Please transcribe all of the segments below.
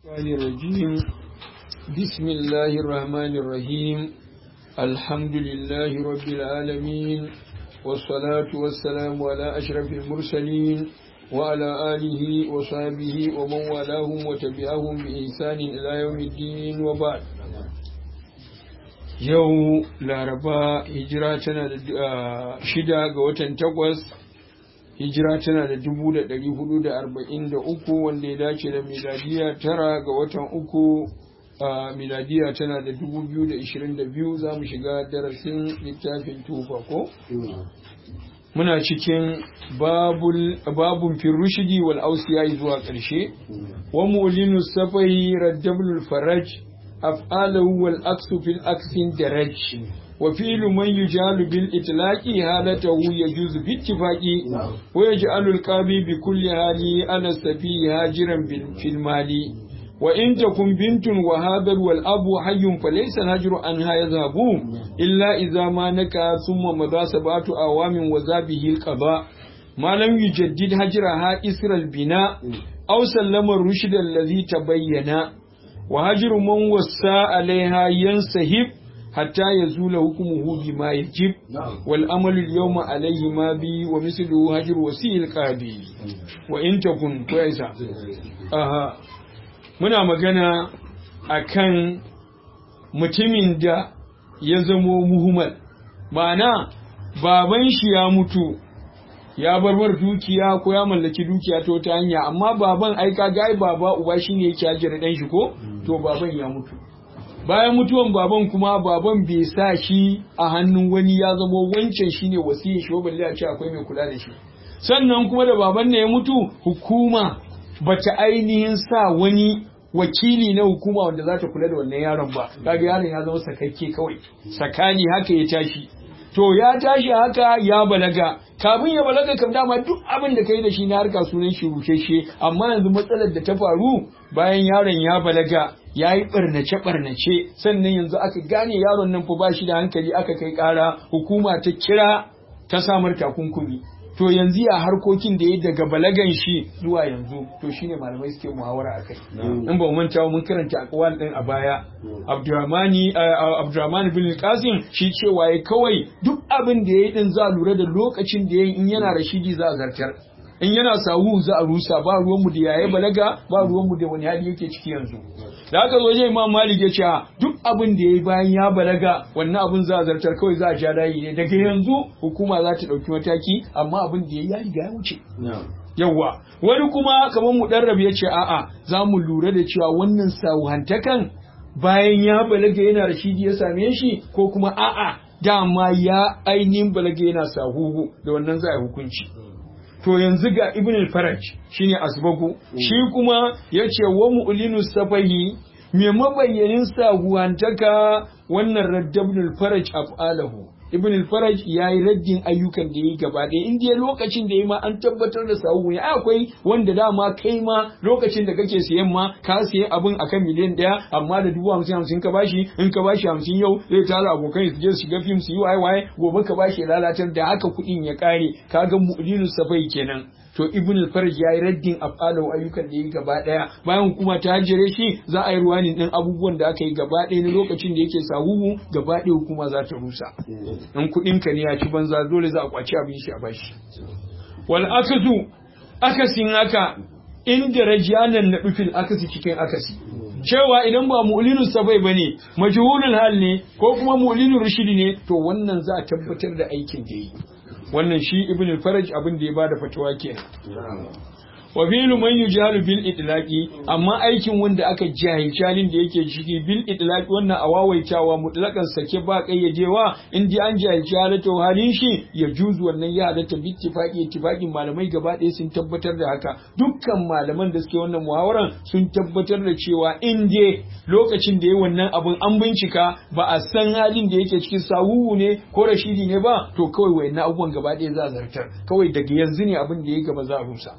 الشيطان الرجيم بسم الله الرحمن الرحيم الحمد لله رب العالمين والصلاة والسلام على أشرف المرسلين وعلى آله وصحبه ومن والاهم وتبعهم بإحسان إلى يوم الدين وبعد yau laraba hijira tana da shida ga watan takwas hijira tana da dubu da ɗari hudu da arba'in da uku wanda ya dace da miladiya tara ga watan uku a miladiya tana da dubu biyu da ishirin da biyu za mu shiga darasin littafin tufa ko muna cikin babun firrushidi wal ausiya zuwa ƙarshe wa mulinu safai raddabul faraj أفعاله والأكس في الأكس درج وفيل من يجعل بالإطلاق حالته يجوز باتفاق ويجعل القاضي بكل حال على السفي هاجرا في المال وإن تكن بنت وهذا والأب حي فليس الهجر عنها يذهب إلا إذا ما نكى ثم مضى سبعة أعوام وذابه القضاء ما لم يجدد هجرها إسر البناء أو سلم الرشد الذي تبين وهجر من وسى عليها ينسحب حتى يزول حكمه بما يجب والأمل اليوم عليه ما بي ومثله هجر وسيء القاضي وإن تكن كويسة أها muna magana akan mutumin da ya zamo muhimmal ma'ana baban shi ya mutu ya barbar dukiya ko ya mallaki dukiya ta wata hanya amma baban ai ka ga baba uba shine yake ajira dan shi ko to baban ya mutu bayan mutuwan baban kuma baban bai sa shi a hannun wani ya zama wancan shine wasiyar shi balle a ce akwai mai kula da shi sannan kuma da baban ne ya mutu hukuma bata ainihin sa wani wakili na hukuma wanda za ta kula da wannan yaron ba kaga yaron ya zama sakakke kawai sakani haka ya tashi to ya tashi haka ya balaga kafin ya balaga kam dama duk abin da kai da shi na harka sunan shi rusheshe amma yanzu matsalar da ta faru bayan yaron ya balaga ya yi barnace barnace sannan yanzu aka gane yaron nan fa ba shi da hankali aka kai kara hukuma ta kira ta samar takunkumi to yanzu ya harkokin da ya daga balagan shi zuwa yanzu to shine malamai suke muhawara akai in ba manta mun karanta akwal din a baya Abdurrahmani Abdurrahman bin Qasim shi cewa ya kawai duk abin da yayi din za lura da lokacin da yayi in yana rashidi za a zartar in yana sawu za a rusa ba ruwanmu da yaye balaga ba ruwanmu da wani hali yake ciki yanzu da aka zo je imam malik ya ce duk abin da yayi bayan ya balaga wannan abin za a zartar kawai za a ja layi ne daga yanzu hukuma za ta dauki mataki amma abin da yayi ya riga ya wuce yawwa wani kuma kamar mu darrab ya ce a'a za mu lura da cewa wannan sawuhantakan bayan ya balaga yana rashidi ya same shi ko kuma a'a dama ya ainihin balaga yana sahuhu da wannan za a hukunci to yanzu ga ibn al-faraj shine asbagu shi kuma yace wa mu'linu safahi me mabayyanin saguwantaka wannan radd ibn al-faraj af'alahu ibn al-faraj yayi raddin ayyukan da yayi gaba ɗaya in dai lokacin da yayi ma an tabbatar da sahu ne akwai wanda dama kai ma lokacin da kake siyan ma ka siya abin akan miliyan ɗaya amma da dubu hamsin hamsin ka bashi in ka bashi hamsin yau zai tara abokan su je su shiga fim su yi waye waye gobe ka bashi lalatar da haka kuɗin ya ƙare kaga mu'linu safai kenan to ibn al-farj yayi raddin afalahu ayyukan da yi gaba daya bayan hukuma ta hajjare shi za a yi ruwanin din abubuwan da aka yi gaba daya na lokacin da yake sahuhu gaba daya hukuma za ta rusa in kudin ka ne ya ci banza dole za a kwaci abin shi a bashi wal akazu akasin haka inda rajanan na dufil akasi cikin akasi cewa idan ba mu'linu sabai bane majhulul hal ne ko kuma mu'linu rushidi ne to wannan za a tabbatar da aikin da yi wannan shi ibn al-faraj abin da ya bada fatawa kenan wa fi'lu man yujalu bil itlaqi amma aikin wanda aka jahilci halin da yake ciki bil itlaqi wannan a wawaitawa mutlaqan sake ba kayyajewa in dai an jahilci halatta halin shi ya juzu wannan ya halatta bi ittifaqi ittifaqin malamai gaba ɗaya sun tabbatar da haka dukkan malaman da suke wannan muhawaran sun tabbatar da cewa in dai lokacin da yayi wannan abun an bincika ba a san halin da yake cikin sawuwu ne ko rashidi ne ba to kawai wayannan abubuwan gaba ɗaya za a zartar kawai daga yanzu ne abin da ya gaba za a rusa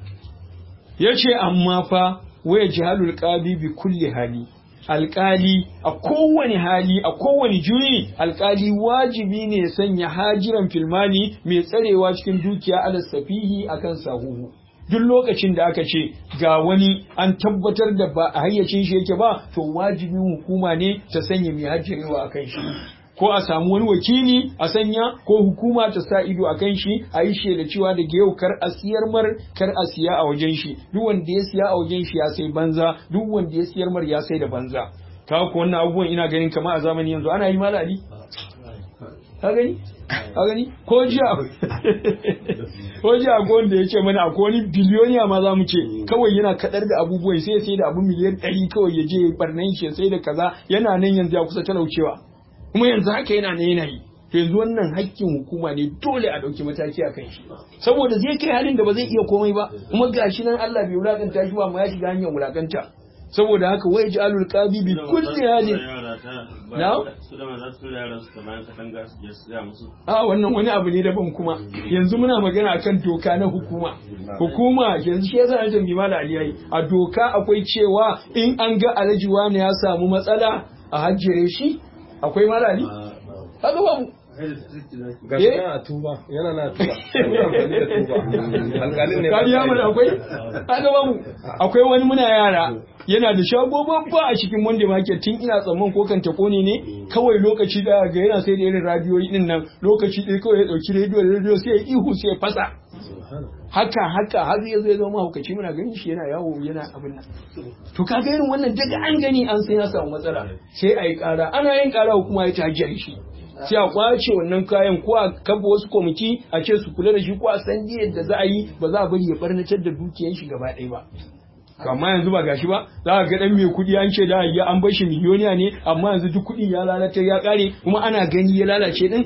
ya ce amma fa waya jihalul qadi bi kulli hali alƙali a kowane hali a kowane juyi alƙali wajibi ne sanya hajiran filmani mai tsarewa cikin dukiya ala safihi akan sahuhu duk lokacin da aka ce ga wani an tabbatar da ba a hayyacin shi yake ba to wajibin hukuma ne ta sanya mai hajjarewa a kan shi ko a samu wani wakili a sanya ko hukuma ta sa ido a kan shi a yi shaida cewa daga yau kar a siyar mar kar a siya a wajen shi duk wanda ya siya a wajen shi ya sai banza duk wanda ya siyar mar ya sai da banza ka ko wannan abubuwan ina ganin kamar a zamani yanzu ana yi malali ka gani ka gani ko jiya ko jiya ko wanda ya ce mana akwai wani biliyoniya ma za mu ce kawai yana kadar da abubuwan sai sai da abu miliyan ɗari kawai ya je barnan shi sai da kaza yana nan yanzu ya kusa talaucewa kuma yanzu haka yana ne yana yi to yanzu wannan hakkin hukuma ne dole a ɗauki mataki a kan shi saboda zai kai halin da ba zai iya komai ba kuma gashi nan Allah bai wulakanta shi ba ma ya shiga hanyar wulakanta saboda haka wai ji alul qabi bi kulli halin na a wannan wani abu ne daban kuma yanzu muna magana akan doka na hukuma hukuma yanzu shi yasa an tambayi mala aliyai a doka akwai cewa in an ga alhaji wani ya samu matsala a hajjire shi akwai malali haka babu gashi yana tuba yana na tuba alƙalin ne kariya mana akwai haka babu akwai wani muna yara yana da shago babba a cikin wanda market tun ina tsamman ko kan takone ne kawai lokaci da ga yana sai da irin radiyoyi din nan lokaci ɗaya kawai ya ɗauki rediyo da rediyo sai ya ihu sai ya fasa haka haka har ya zai zama hukaci muna ganin shi yana yawo yana abin nan to ka ga irin wannan daga an gani an sai ya samu matsala sai a yi ƙara ana yin ƙara hukuma ya tajiyar shi sai a kwace wannan kayan ko a kafa wasu kwamiti a ce su kula da shi ko a san yadda za a yi ba za a bari ya barnatar da dukiyar shi gaba ɗaya ba amma yanzu ba gashi ba za ka ga dan mai kuɗi an ce da ya an bar shi miliyoniya ne amma yanzu duk kuɗin ya lalace ya ƙare kuma ana gani ya lalace din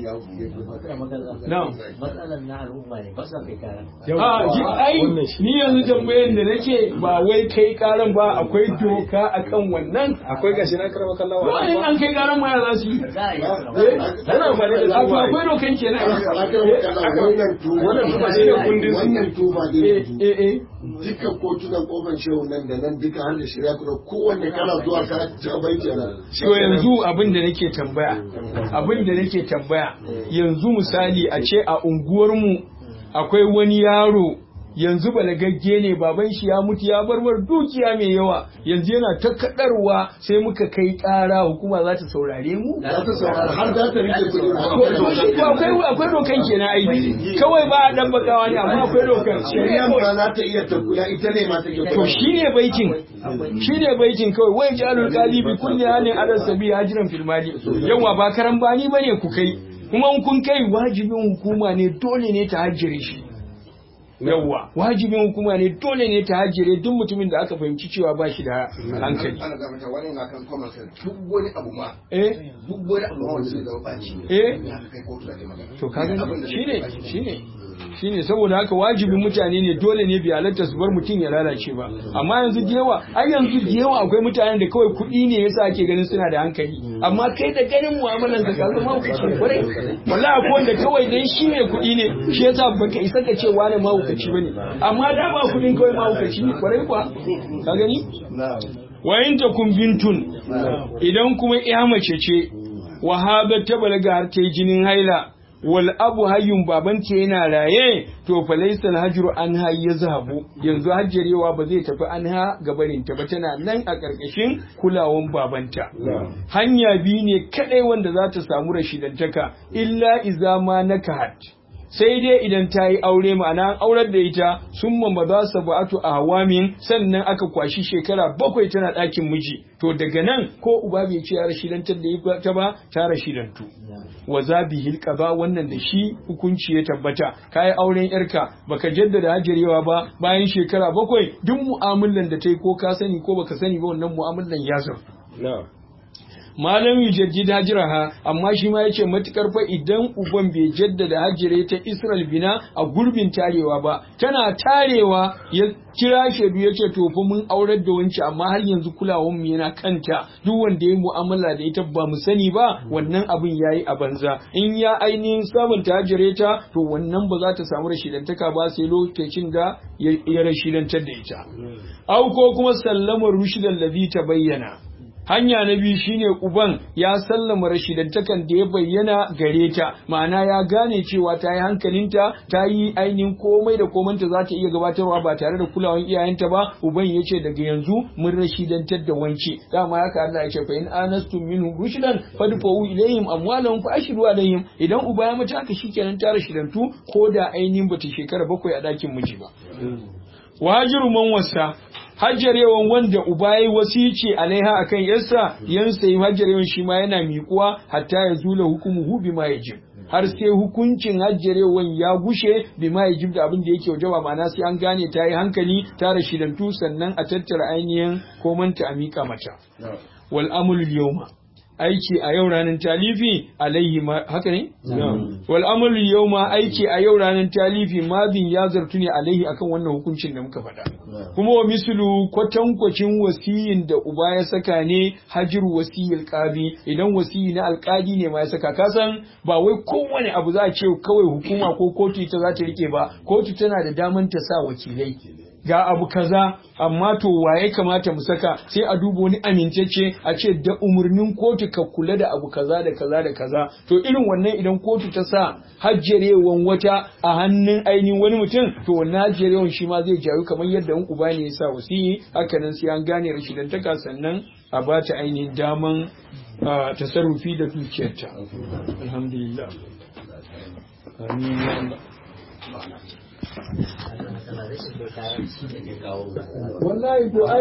na'am matsalar na al'umma ne ba sa kai kara a ji ai ni yanzu tambayar da nake ba wai kai karan ba akwai doka akan wannan akwai gashi na karama kallawa wani an kai karan ma ya za su yi za a yi Yana amfani da a to akwai dokan kenan wannan tuba Wannan tuba shi ne kundin su. wannan tuba eh ne eh eh dukkan kotunan kofar shehu nan da nan duka har da shirya kuma kowanne kana zuwa ka ci bai kenan To yanzu abin da nake tambaya, abin da nake tambaya, yanzu misali a ce a unguwarmu akwai wani yaro yanzu balagagge ne baban shi ya mutu ya bar mar dukiya mai yawa yanzu yana ta kadarwa sai muka kai kara hukuma za ta saurare mu za ta saurara har za ta rike kuɗi to to shi to akwai akwai dokan kenan ai kawai ba a dan bakawa ne amma akwai dokan shari'a ma za ta iya ta kula ita ne ma take to shine baitin shine baitin kawai wai jalul qalibi kulli halin ala sabi hajiran fil mali yawa ba karan bani bane ku kai kuma in kun kai wajibin hukuma ne dole ne ta hajjire shi yawa wajibin hukuma ne dole ne ta hajjire duk mutumin da aka fahimci cewa ba shi da hankali ana ga mata wani na kan common sense duk wani abu ma eh duk wani abu ma wanda zai zama baci eh ya kai kotu da kai magana to kaga Abin da shine zai baci. shine shine saboda haka wajibin mutane ne dole ne bi halatta su bar mutum ya lalace ba amma yanzu da yawa ai yanzu da yawa akwai mutanen da kawai kuɗi ne yasa ake ganin suna da hankali amma kai da ganin mu'amalan ka ka zama hukaci kwarai wallahi akwai wanda kawai dan shi ne kuɗi ne shi yasa baka isa ka ce wani mahaukaci bane amma da ba kuɗin kawai mahaukaci ne kwarai kuwa ka gani wa in takum bintun idan kuma ya mace ce wahaba ta balaga har ta yi jinin haila wal abu hayyun babanta yana raye to fa laysa al hajru anha yazhabu yanzu hajjarewa ba zai tafi anha gabarin ta ba tana nan a karkashin kulawan babanta hanya biyu ne kadai wanda za ta samu rashidantaka illa iza ma nakahat sai dai idan ta yi aure ma'ana an aurar da ita sun ma za su ba'atu a hawamin sannan aka kwashi shekara bakwai tana ɗakin miji to daga nan ko uba bai ce ya rashidantar da ta ba ta rashidantu wa zabi hilka wannan da shi hukunci ya tabbata ka yi auren yarka baka jaddada hajjarewa ba bayan shekara bakwai duk mu'amalan da ta yi ko ka sani ko baka sani ba wannan mu'amalan ya zartu na malam yujaddid hajraha amma shi ma yace matukar fa idan uban bai jaddada hajire ta Israel bina a gurbin tarewa ba tana tarewa ya kira shaidu yace to fa mun aurar da wanci amma har yanzu kulawan mu yana kanta duk wanda ya mu'amala da ita ba mu sani ba wannan abin yayi a banza in ya ainihin samun ta hajire ta to wannan ba za ta samu rashidantaka ba sai lokacin da ya rashidantar da ita au ko kuma sallamar rushidan ladhi ta bayyana hanya na biyu shine uban ya sallama rashidantakan da ya bayyana gare ta ma'ana ya gane cewa ta yi hankalinta ta yi ainihin komai da komanta za ta iya gabatarwa ba tare da kulawan iyayenta ba uban ya ce daga yanzu mun rashidantar da wanke dama haka Allah ya ce fa in anastum minhum rushdan fadfa'u ilayhim amwalahum fa ashru alayhim idan uba ya mata haka shikenan ta rashidantu ko da ainihin bata shekara bakwai a dakin miji ba wajiru man wasa hajjarewan wanda uba yayi wasici alaiha akan yarsa yansa yi hajjarewan shi ma yana miƙuwa hatta ya zula hukumuhu bima yajib har sai hukuncin hajjarewan ya gushe bima yajib da abin da yake wajaba ma'ana sai an gane ta yi hankali ta rashidantu sannan a tattara ainihin komanta a miƙa mata wal amul yawma aiki a yau ranar talifi alaihi ma haka ne? Wal amalu yau ma aiki a yau ranar talifi madin ya zartu ne alaihi akan wannan hukuncin da muka faɗa. Kuma wa misulu kwatankwacin wasiyin da uba ya saka ne hajiru wasiyil qadi idan wasiyi na alƙadi ne ma ya saka kasan ba wai kowane abu za a ce kawai hukuma ko kotu ita za ta rike ba kotu tana da daman ta sa wakilai. ga abu kaza amma to waye kamata mu saka sai a duba wani amintacce a ce da umarnin kotu ka kula da abu kaza da kaza da kaza to irin wannan idan kotu ta sa hajjarewan wata a hannun ainihin wani mutum to wannan hajjarewan shi ma zai jaru kamar yadda in uba ne ya sa wasiyi haka nan sai an gane rashidantaka sannan a ba ta ainihin daman tasarrufi da dukiyarta alhamdulillah amin ya Allah wallahi to ai